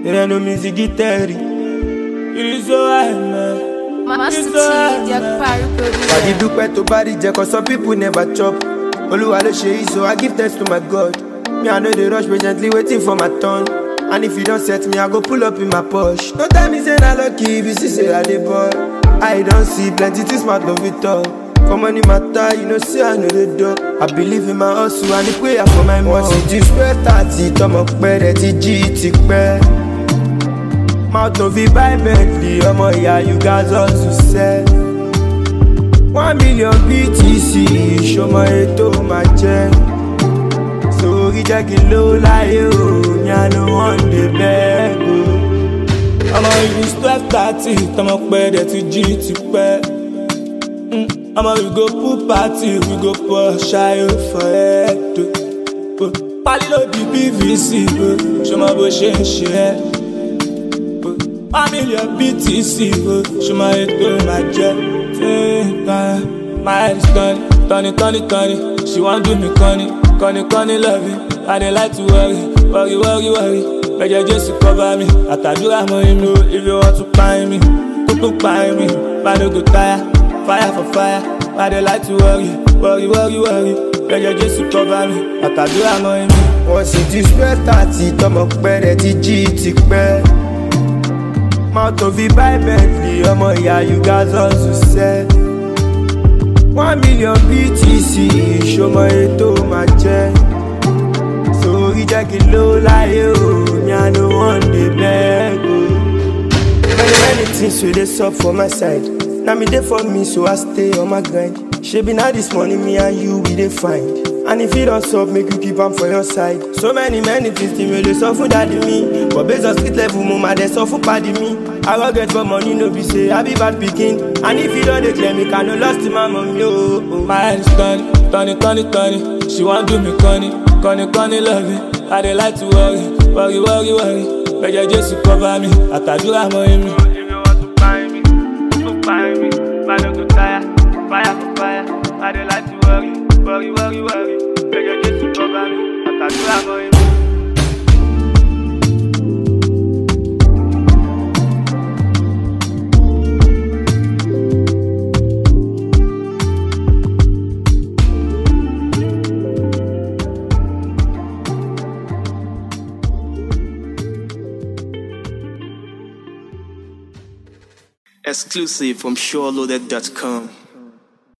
There no music guitar. You so high, man. Master You T, so high, Jack man. Parry Pàdé producer. dúpẹ́ tó bá rí jẹ cause some people never chop. Olúwa ló ṣe yìí so I give thanks to my God. Me I no dey rush patiently waiting for my turn. And if you don set me, I go pull up in my Porsche. No tell me say na lucky if you see say I dey ball. I don see plenty things my love it all. For money matter, you know say I no dey dull. I believe in my hustle and the prayer for my mom. Wọ́n sì ti spẹ́ tààtì tọmọ pẹ́ rẹ̀ ti jí ti pẹ́. Mouth no fit buy Bentley, ọmọ ìyá you gats hustle sẹ́. one million btc ìṣọmọ ètò máa jẹ sórí jẹ́ kí n ló láyé o ní àná wọn dé bẹ́ẹ̀ o. ọmọ ìlú twelve thirty tọmọ pẹ́ dẹ̀ ti jí ti pẹ́ Mm, ọmọ we go pool party we go pour ṣayọ for head o. pálí ló di pvc o ṣọmọ bó ṣe ń ṣe ẹ́ o. one million btc o ṣọmọ ètò máa jẹ. My head is turning, turning, turning, turning. She want do me corny, corny, corny loving. I dey like to worry, worry, worry, worry. Bẹ́jẹ̀ Jésù cover me, àtàdúrà mọ inú if you want to find me. Kúkú find me, man no go tire, fire for fire. I dey like to worry, worry, worry, worry. Bẹ́jẹ̀ Jésù cover me, àtàdúrà mọ inú. Wọ́n sì ti spẹ́ tààtì tọmọ pẹ́rẹ́ ti jí ti pẹ́. Mouth no fit buy Bentley, ọmọ ìyá you gats hustle sẹ́. One million BTC, ìṣọmọ ètò máa jẹ́. Sórí jẹ́ kí n ló láyé o, ní àná one day beg o. Many many things wey dey sup for my side. Na me dey for me so I stay on my grind. Shebi na this money me and you we dey find. And if e don sup make you keep am for your side. So many many things ti me dey sọ fún dadi mi. But based on street level mo ma dey sọ fún padi mi. I wan get for money no be say I be bad pikin. And if you don dey clear me can no lost to my mummy o. Oh, My head is turning, turning, turning, turning. She wan do me corny, corny, corny loving. I dey like to worry, worry, worry, worry. Bẹ́jẹ̀ Jésù cover me, àtàdúrà mọ inú. If you want to find me, go find me. Man no go tire, fire for fire. I dey like to worry, worry, worry, worry. Bẹ́jẹ̀ Jésù cover me, àtàdúrà mọ inú. Exclusive from SureLoaded.com.